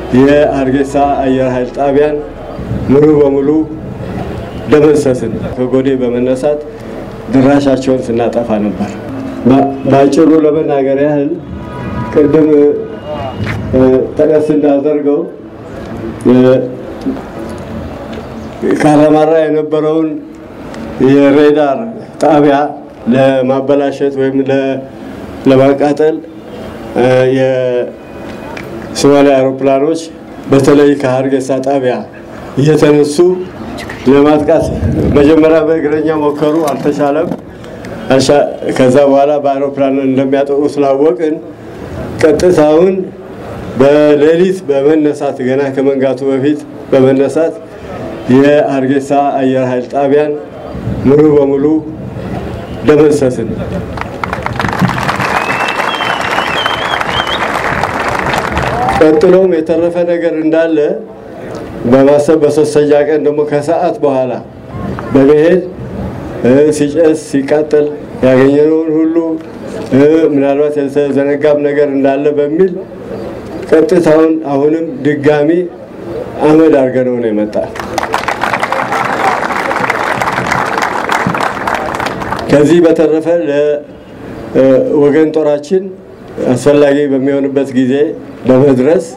የሀርጌሳ አየር ኃይል ጣቢያን ሙሉ በሙሉ ደመሰስን። ከጎዴ በመነሳት ድራሻቸውን ስናጠፋ ነበር። በአጭሩ ለመናገር ያህል ቅድም ጠቀስ እንዳደርገው ካራማራ የነበረውን የሬዳር ጣቢያ ለማበላሸት ወይም ለማቃጠል የሶማሊያ አውሮፕላኖች በተለይ ከሀርጌሳ ጣቢያ እየተነሱ ለማጥቃት መጀመሪያ በእግረኛ ሞከሩ፣ አልተቻለም። ከዛ በኋላ በአውሮፕላን እንደሚያጠቁ ስላወቅን ቀጥታውን በሌሊት በመነሳት ገና ከመንጋቱ በፊት በመነሳት የሀርጌሳ አየር ኃይል ጣቢያን ሙሉ በሙሉ ደመሰስን። ቀጥሎም የተረፈ ነገር እንዳለ በማሰብ በሶስተኛ ቀን ደግሞ ከሰዓት በኋላ በመሄድ ሲጨስ ሲቃጠል ያገኘነውን ሁሉ ምናልባት የተዘነጋም ነገር እንዳለ በሚል ቀጥታውን አሁንም ድጋሚ አመድ አድርገነው ነው የመጣ። ከዚህ በተረፈ ለወገን ጦራችን አስፈላጊ በሚሆንበት ጊዜ ለመድረስ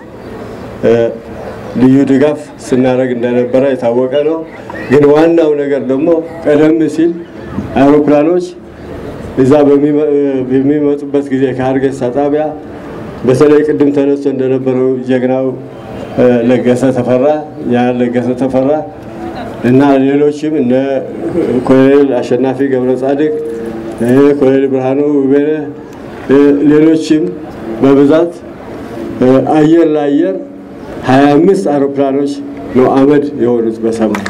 ልዩ ድጋፍ ስናደርግ እንደነበረ የታወቀ ነው። ግን ዋናው ነገር ደግሞ ቀደም ሲል አውሮፕላኖች እዛ በሚመጡበት ጊዜ ከሀርጌሳ ጣቢያ በተለይ ቅድም ተነስቶ እንደነበረው ጀግናው ለገሰ ተፈራ ያ ለገሰ ተፈራ እና ሌሎችም እነ ኮሎኔል አሸናፊ ገብረ ጻድቅ፣ ኮሎኔል ብርሃኑ ውቤነ፣ ሌሎችም በብዛት አየር ለአየር ሀያ አምስት አውሮፕላኖች ነው አመድ የሆኑት በሰማይ።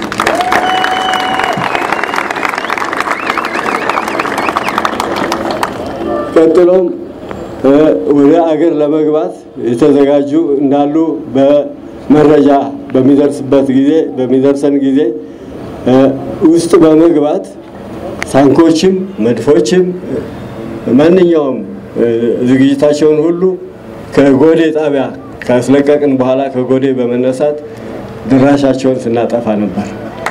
ቀጥሎም ወደ አገር ለመግባት የተዘጋጁ እንዳሉ በመረጃ በሚደርስበት ጊዜ በሚደርሰን ጊዜ ውስጥ በመግባት ታንኮችም መድፎችም ማንኛውም ዝግጅታቸውን ሁሉ ከጎዴ ጣቢያ ካስለቀቅን በኋላ ከጎዴ በመነሳት ድራሻቸውን ስናጠፋ ነበር።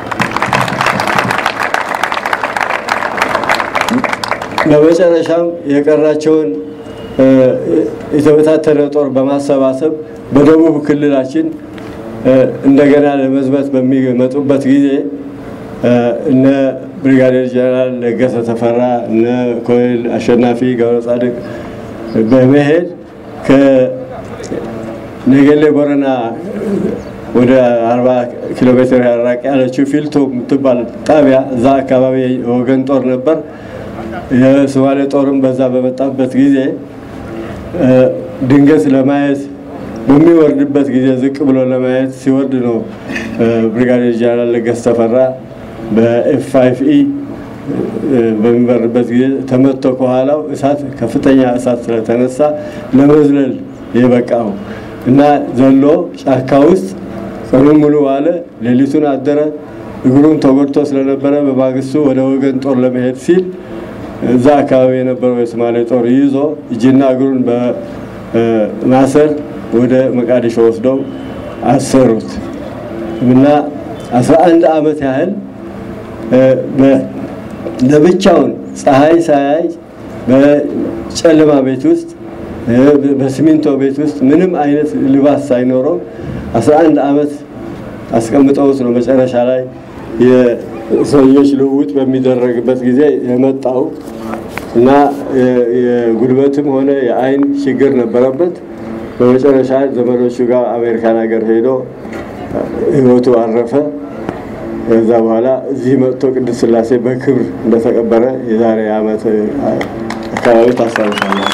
በመጨረሻም የቀራቸውን የተበታተነ ጦር በማሰባሰብ በደቡብ ክልላችን እንደገና ለመዝመት በሚመጡበት ጊዜ እነ ብሪጋዴር ጀነራል ለገሰ ተፈራ እነ ኮሎኔል አሸናፊ ገብረ ጻድቅ በመሄድ ከነገሌ ቦረና ወደ 40 ኪሎ ሜትር ያራቅ ያለችው ፊልቶ የምትባል ጣቢያ እዛ አካባቢ የወገን ጦር ነበር። የሶማሌ ጦርም በዛ በመጣበት ጊዜ ድንገት ለማየት በሚወርድበት ጊዜ ዝቅ ብሎ ለማየት ሲወርድ ነው ብሪጋዴር ጀነራል ለገሰ ተፈራ በኤፍ ፋይቭ ኢ በሚበርበት ጊዜ ተመቶ ከኋላው እሳት ከፍተኛ እሳት ስለተነሳ ለመዝለል የበቃው እና ዘሎ ጫካ ውስጥ ቀኑን ሙሉ ዋለ፣ ሌሊቱን አደረ። እግሩን ተጎድቶ ስለነበረ በማግስቱ ወደ ወገን ጦር ለመሄድ ሲል እዛ አካባቢ የነበረው የሶማሌ ጦር ይዞ እጅና እግሩን በማሰር ወደ መቃዲሾ ወስደው አሰሩት እና 11 ዓመት ያህል ለብቻውን ፀሐይ ሳያይ በጨለማ ቤት ውስጥ በሲሚንቶ ቤት ውስጥ ምንም አይነት ልባስ ሳይኖረው 11 ዓመት አስቀምጠውት ነው መጨረሻ ላይ የሰዎች ልውውጥ በሚደረግበት ጊዜ የመጣው እና የጉልበትም ሆነ የአይን ችግር ነበረበት። በመጨረሻ ዘመዶቹ ጋር አሜሪካን ሀገር ሄዶ ህይወቱ አረፈ። ከዛ በኋላ እዚህ መጥቶ ቅድስት ሥላሴ በክብር እንደተቀበረ የዛሬ ዓመት አካባቢ ታስታውሳለህ።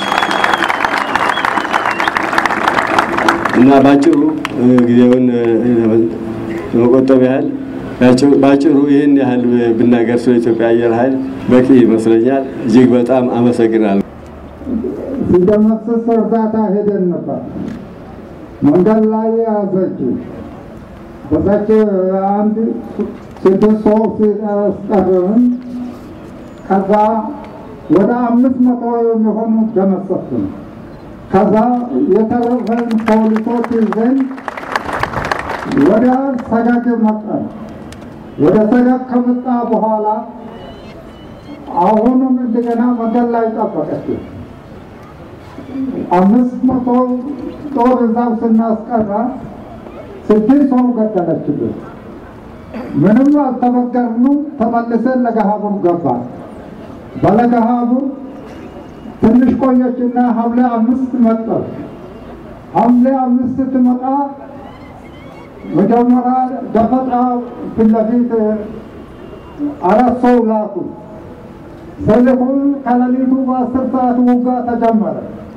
እና ባጭሩ ጊዜውን ለመቆጠብ ያህል ባጭሩ ይህን ያህል ብናገር ስለ ኢትዮጵያ አየር ኃይል በቂ ይመስለኛል። እጅግ በጣም አመሰግናለሁ። ሲደመሰስ እርዳታ ሄደን ነበር። መንገድ ላይ ያዘችው በዛች አንድ ስድስት ሰው ሲቀርብን ከዛ ወደ አምስት መቶ የሚሆኑ ደመሰስን። ከዛ የተረፈን ፖሊሶች ይዘን ወደ ሰጋግ መጣን። ወደ ሰጋግ ከመጣ በኋላ አሁንም እንደገና መንገድ ላይ ጠበቀች። አምስት መቶ ጦር እዛው ስናስቀራ ስድስት ሰው ገደለችብን። ምንም አልተበገርንም። ተመልሰን ለገሃቡር ገባን። በለገሃቡር ትንሽ ቆየችና ሐምሌ አምስት መጣች። ሐምሌ አምስት ስትመጣ መጀመሪያ ደፈጣ ፊት ለፊት አራት ሰው ላኩ። ሰልፉን ከሌሊቱ በአስር ሰዓት ውጋ ተጀመረ።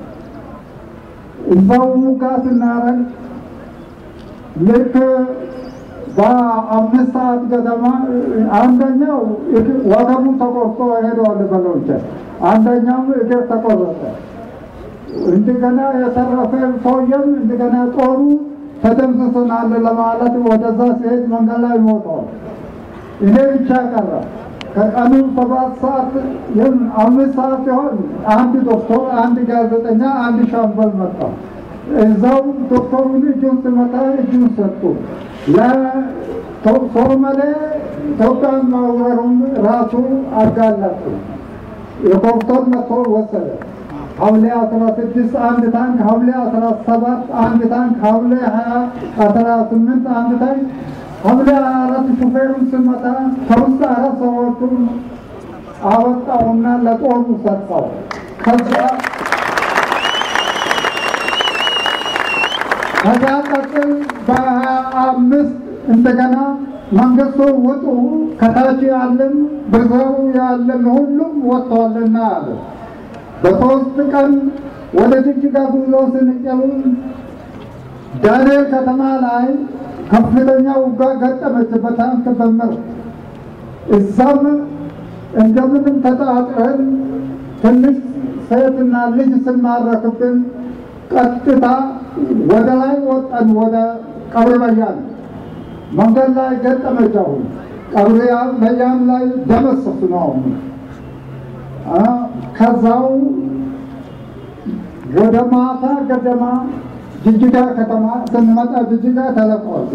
እዛው ውጋ ስናረግ ልክ በአምስት ሰዓት ገደማ አንደኛው ወገቡ ተቆርጦ ሄደዋል በሎች፣ አንደኛው እግር ተቆረጠ። እንደገና የተረፈ ሰውየም እንደገና ጦሩ ተደምስሰናል ለማለት ወደዛ ሲሄድ መንገድ ላይ ሞተዋል። እኔ ብቻ ቀረ። ከቀኑ ሰባት ሰዓት ይህም አምስት ሰዓት ሲሆን አንድ ዶክተር፣ አንድ ጋዜጠኛ፣ አንድ ሻምበል መጣ። እዛው ዶክተሩን እጁን ስመታ እጁን ሰጡ። ለሶማሌ ኢትዮጵያን ማውረሩን ራሱ አጋለጡ። የዶክተር መጥቶ ወሰደ። ሐምሌ አስራ ስድስት አንድ ታንክ፣ ሐምሌ አስራ ሰባት አንድ ታንክ፣ ሐምሌ ሀያ አስራ ስምንት አንድ ታንክ፣ ሐምሌ አራት ሹፌሩን ስመታ ከውስጥ አራት ሰዎቹን አወጣውና ለጦሩ ሰጠው። ከዛ ከዛ ቀጥል በሀያ አምስት እንደገና መንግስቱ ውጡ ከታች ያለን በዘሩ ያለን ሁሉም ወጥተዋልና አለ። በሶስት ቀን ወደ ጅጅጋ ጉዞ ስንጨሩ ዳንኤል ከተማ ላይ ከፍተኛ ውጋ ገጠመች በታንክ በመር እዛም እንደምንም ተጣጥረን ትንሽ ሴትና ልጅ ስማረክብን ቀጥታ ወደ ላይ ወጣን። ወደ ቀብረ በያን መንገድ ላይ ገጠመች። አሁን ቀብረ በያን ላይ ደመሰሱ ነው አሁን ከዛው ወደ ማታ ገደማ ጅጅጋ ከተማ ስንመጣ ጅጅጋ ተለቀዋል።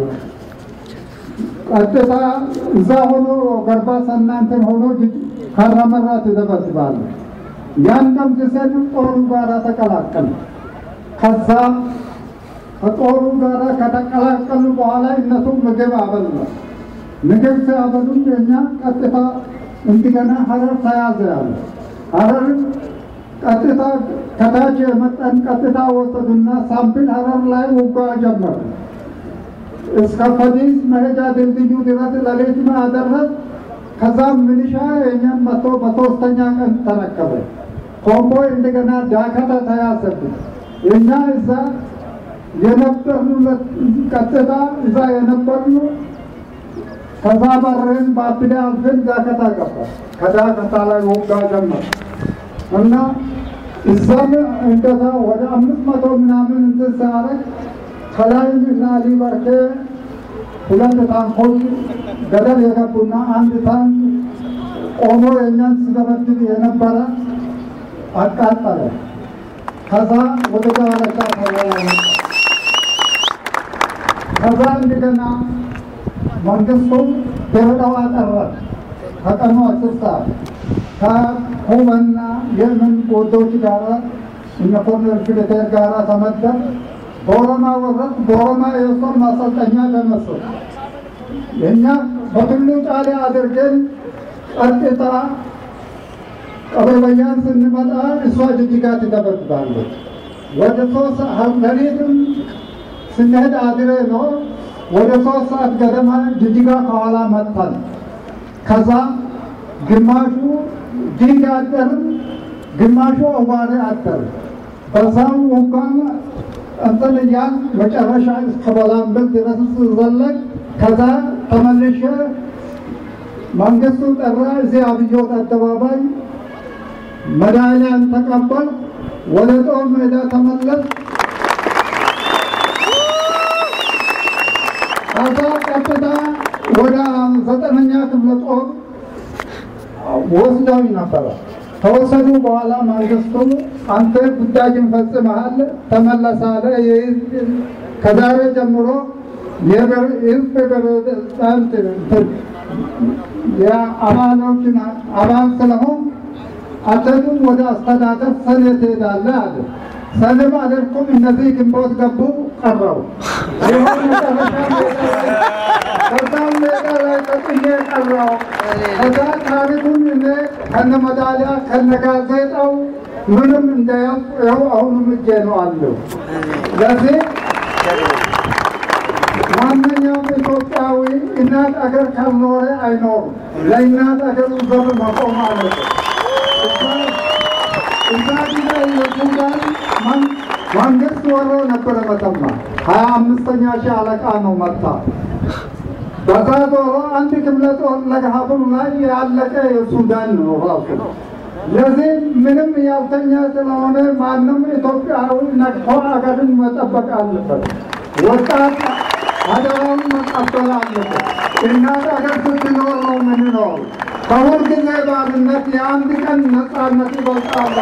ቀጥታ እዛ ሆኖ ገርባ ሰናንትን ሆኖ ካራመራ ትደበድባለ። ያን ደምስሰን ጦሩ ጋር ተቀላቀል። ከዛ ከጦሩ ጋር ከተቀላቀሉ በኋላ እነሱ ምግብ አበሉ። ምግብ ሲያበሉም የኛ ቀጥታ እንደገና ሀረር ተያዘ ያለ ሀረር ቀጥታ ከታች የመጠን ቀጥታ ወሰዱና ሳምፕል ሀረር ላይ ውጋ ጀመሩ። እስከ ፈዲስ መሄጃ ድልድዩ ድረስ ለሌት አደረስ። ከዛም ሚሊሻ የኛን መጥቶ በሶስተኛ ቀን ተረከበ። ኮምቦይ እንደገና ዳከተ ተያዘብን። እኛ እዛ የነበርንበት ቀጥታ እዛ የነበርኑ ከዛ በርን በአብዳ አልፈን ዳከታ ገባ። ከዳከታ ላይ ውጋ ጀመር እና እዛም እንደዛ ወደ አምስት መቶ ምናምን እንትን ሲያደርግ ከላይ እና ሊበርኬ ሁለት ታንኮች ገደል የገቡና አንድ ታንክ ቆሞ የእኛን ሲደበድብ የነበረ አቃጠለ። ከዛ ወደ ዳረቻ ተወያየ። ከዛ እንደገና መንግስቱ ደረዳው አጠረ። ከቀኑ አስር ሰዓት ከኩበና የመን ጎዶች ጋር እነ ኮሎኔል ፊልቴር ጋር ተመደብ በኦሮማ ወረድ በኦሮማ የጦር ማሰልጠኛ ደመሰሱ። እኛ በቱሉ ጫሌ አድርገን ቀጥታ ቀበበያን ስንመጣ እሷ ጅጅጋ ትደበድባለች። ወደ ሶስት ሌሊትም ስንሄድ አድሬ ነው። ወደ ሶስት ሰዓት ገደማ ጅጅጋ ከኋላ መጥታል። ከዛ ግማሹ ዲንግ አደር፣ ግማሹ አዋሬ አደር። በዛም እንኳን እንትን እያል መጨረሻ እስከ በላምብል ድረስ ዘለቅ። ከዛ ተመልሼ መንግስቱ ጠራ። እዚህ አብዮት አደባባይ መዳሊያን ተቀበል፣ ወደ ጦር ሜዳ ተመለስ። ከዛ ቀጥታ ወደ ዘጠነኛ ክፍለ ጦር ወስደውኝ ነበረ። ከወሰዱ በኋላ መንግስቱ አንተ ጉዳይን ፈጽመሃል፣ ተመለሳለ። ከዛሬ ጀምሮ የህዝብ ፕሬዝዳንት የአባሎችን አባል ስለሆን አተቱም ወደ አስተዳደር ሰኔ ትሄዳለህ አለ። ሰኔም አልሄድኩም። እነዚህ ግንቦት ገቡ ቀረው። ይኸው መጨረሻ ከዛም ሜዳ ላይ ተጥዬ ቀረው። ከዛ ታሪኩን እኔ ከነ መዳሊያ ከነ ጋዜጣው ምንም እንዳያውቅ ይኸው አሁንም እጄ ነው አለው። ለዚህ ማንኛውም ኢትዮጵያዊ እናት አገር ካልኖረ አይኖርም። ለእናት አገሩ ዘብ መቆም አለበት። እዛ ጊዜ የሱዳን መንግስት ወሮ ነበረ መተማ ሀያ አምስተኛ ሺህ አለቃ ነው መጣ። በዛ ዞሮ አንድ ክፍለ ጦር ለገሀቡም ላይ ያለቀ የሱዳን ነው ራሱ። ለዚህ ምንም ያልተኛ ስለሆነ ማንም ኢትዮጵያዊ ነቅቶ አገርን መጠበቅ አለበት። ወጣት አደራውን መቀበል አለበት። እናት አገር ስትኖር ነው የምንኖር። ከሁል ጊዜ ባርነት የአንድ ቀን ነፃነት ይበልጣል።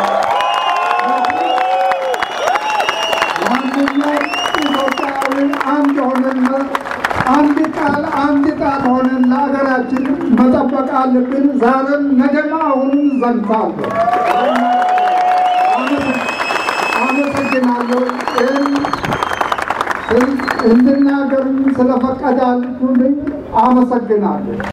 ማንኛውም ኢትዮጵያዊ አንድ ሆነን አንድ ቃል አንድ ጣት ሆነን ለሀገራችን መጠበቅ አለብን። ዛሬም ነገም አሁንም ዘንፋለሁ። አመሰግናለሁ። እንድናገርም ስለፈቀዳችሁልኝ አመሰግናለሁ።